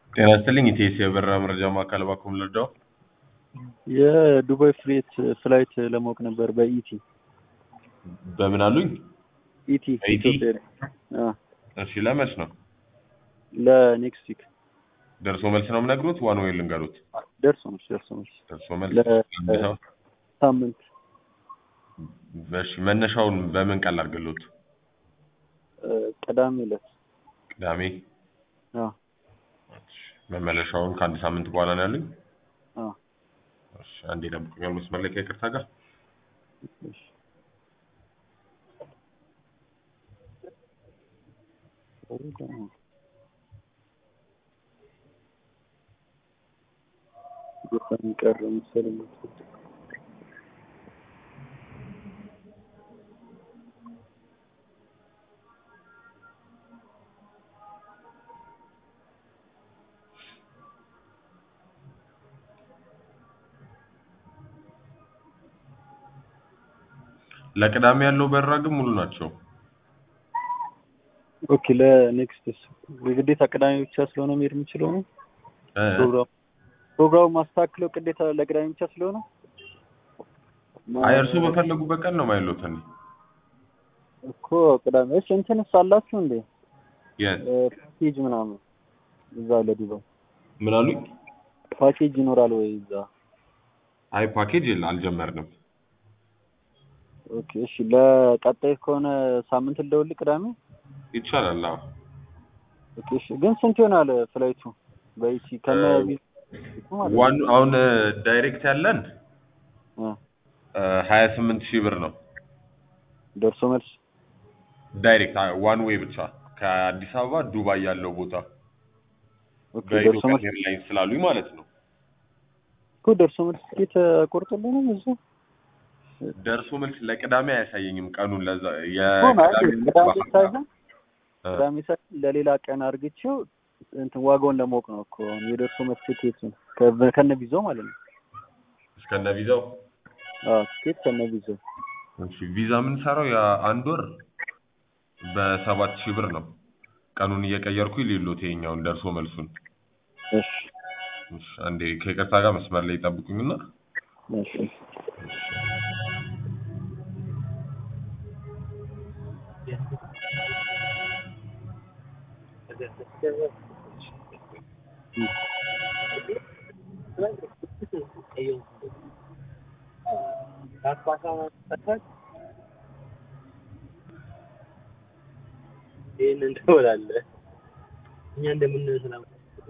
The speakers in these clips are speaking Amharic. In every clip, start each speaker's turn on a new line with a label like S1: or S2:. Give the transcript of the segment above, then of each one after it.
S1: ጤና ይስጥልኝ ኢቴስ የበረራ መረጃ ማዕከል ባኩም ልርዳው።
S2: የዱባይ ፍሌት ፍላይት ለማወቅ ነበር በኢቲ
S1: በምን አሉኝ?
S2: ኢቲ
S1: በኢቲ?
S2: ኢትዮጵያ ላይ። አዎ፣
S1: እሺ ለመች ነው
S2: ለኔክስት ዊክ
S1: ደርሶ መልስ ነው የምነግሩት? ዋን ወይ ልንገሩት?
S2: ደርሶ መልስ ደርሶ መልስ
S1: ደርሶ መልስ
S2: ለ-
S1: አንድ ሰው
S2: ሳምንት
S1: እሺ መነሻውን በምን ቀን ላድርግልዎት?
S2: እ፣ ቅዳሜ ዕለት
S1: ቅዳሜ
S2: አዎ
S1: እሺ፣ መመለሻውን ከአንድ ሳምንት በኋላ ነው ያሉኝ?
S2: አዎ
S1: እሺ አንዴ ጠብቁኛል መስመር ላይ ከይቅርታ ጋር
S2: እሺ። በጣም ቀረ መሰለኝ።
S1: ለቅዳሜ ያለው በረራ ግን ሙሉ ናቸው።
S2: ኦኬ ለኔክስት የግዴታ ቅዳሜ ብቻ ስለሆነ መሄድ የምችለው ነው
S1: እ፣
S2: ፕሮግራም ፕሮግራሙ ማስተካክለው ግዴታ ለቅዳሜ ብቻ ስለሆነ
S1: አይ እርሶ በፈለጉበት ቀን ነው ማይሎት እኔ
S2: እኮ ቅዳሜ እሺ እንትንስ አላችሁ እንዴ
S1: የት
S2: እ፣ ፓኬጅ ምናምን እዛ ለዱባይ
S1: ምን አሉኝ?
S2: ፓኬጅ ይኖራል ወይ እዛ
S1: አይ ፓኬጅ የለ አልጀመርንም።
S2: ኦኬ እሺ ለቀጣይ ከሆነ ሳምንት ልደውልህ ቅዳሜ
S1: ይቻላል። አዎ
S2: ኦኬ እሺ ግን ስንት ይሆናል ፍላይቱ በኢቲ ከነ
S1: እ፣
S2: ቪዛ ማለት ነው?
S1: ዋን አሁን ዳይሬክት ያለን
S2: እ፣
S1: ሀያ ስምንት ሺህ ብር ነው።
S2: ደርሶ መልስ
S1: ዳይሬክት ዋን ዌይ ብቻ ከአዲስ አበባ ዱባይ ያለው ቦታ
S2: ኦኬ ደርሶ
S1: በኢትዮጵያ
S2: መልስ
S1: ኤርላይንስ ስላሉኝ ማለት ነው።
S2: እኮ ደርሶ መልስ ትኬት ቆርጦልንም እዛ
S1: ደርሶ መልስ ለቅዳሜ አያሳየኝም ቀኑን ለዛ
S2: እኮ ማለት
S1: የቅዳሜ
S2: ቅዳሜ ሳይሆን
S1: እ፣
S2: ቅዳሜ ሳይሆን ለሌላ ቀን አርግቼው እንትን ዋጋውን ለማወቅ ነው እኮ የደርሶ መልስ ትኬቱን ከ- ከነ ቪዛው ማለት ነው።
S1: እስከነ ቪዛው
S2: አዎ ትኬት ከነ ቪዛው
S1: እሺ ቪዛ የምንሰራው የአንድ ወር በሰባት ሺህ ብር ነው። ቀኑን እየቀየርኩ ሌሎት ይኸኛውን ደርሶ መልሱን
S2: እሺ
S1: እሺ፣ አንዴ ከይቅርታ ጋር መስመር ላይ ይጠብቁኝና
S2: እሺ
S3: ይህን እንትወላለህ እኛ እንደምንስላም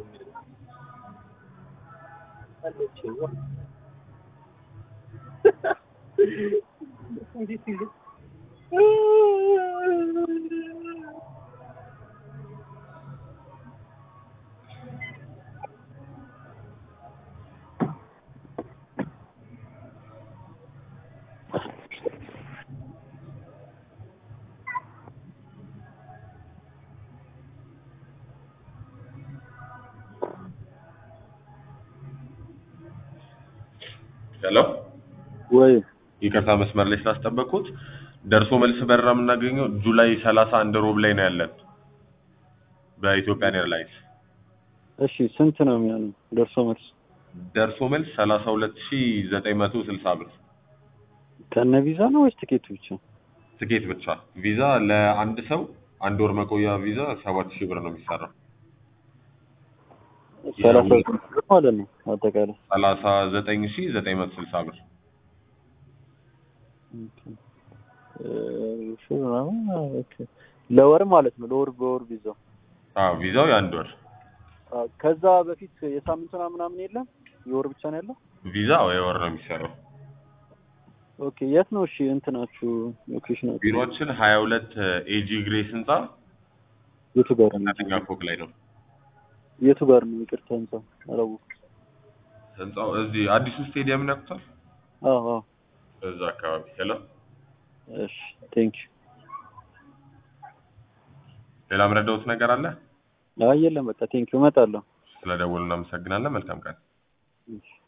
S1: ሄሎ
S2: ወይ
S1: ይቅርታ መስመር ላይ ስላስጠበቅኩት ደርሶ መልስ በረራ የምናገኘው ጁላይ ሰላሳ አንድ ሮብ ላይ ነው ያለን በኢትዮጵያን ኤርላይንስ
S2: እሺ ስንት ነው የሚሆነው ደርሶ መልስ
S1: ደርሶ መልስ ሰላሳ ሁለት ሺ ዘጠኝ መቶ ስልሳ ብር
S2: ከነ ቪዛ ነው ወይስ ትኬቱ ብቻ?
S1: ትኬት ብቻ ቪዛ ለአንድ ሰው አንድ ወር መቆያ ቪዛ ሰባት ሺህ ብር ነው የሚሰራው
S2: ሰላሳ ብር ማለት ነው አጠቃላይ
S1: ሰላሳ ዘጠኝ ሺ ዘጠኝ መቶ ስልሳ ብር
S2: እ፣ እሺ ምናምን ኦኬ ለወር ማለት ነው ለወር በወር ቪዛው
S1: አዎ ቪዛው የአንድ ወር
S2: አ፣ ከዛ በፊት የሳምንቱና ምናምን የለም የወር ብቻ ነው ያለው
S1: ቪዛ የወር ነው የሚሰራው
S2: ኦኬ የት ነው እሺ እንትናችሁ ሎኬሽናችሁ
S1: ቢሮችን ሀያ ሁለት ኤጂ ግሬስ ህንፃ
S2: የቱ ጋር ነው
S1: ሁለተኛ ፎቅ ላይ ነው
S2: የቱ ጋር ነው ይቅርታ ህንጻ አላወኩም
S1: ህንፃው እዚህ አዲሱ ስቴዲየም ነክቷል
S2: አዎ አዎ
S1: እዛ አካባቢ ሄሎ
S2: እሺ ቴንክ
S1: ሌላ ምረዳውት ነገር አለ
S2: ዩ አይ የለም በቃ ቴንክ ዩ እመጣለሁ
S1: ስለደወሉ እናመሰግናለን መልካም ቀን
S2: እሺ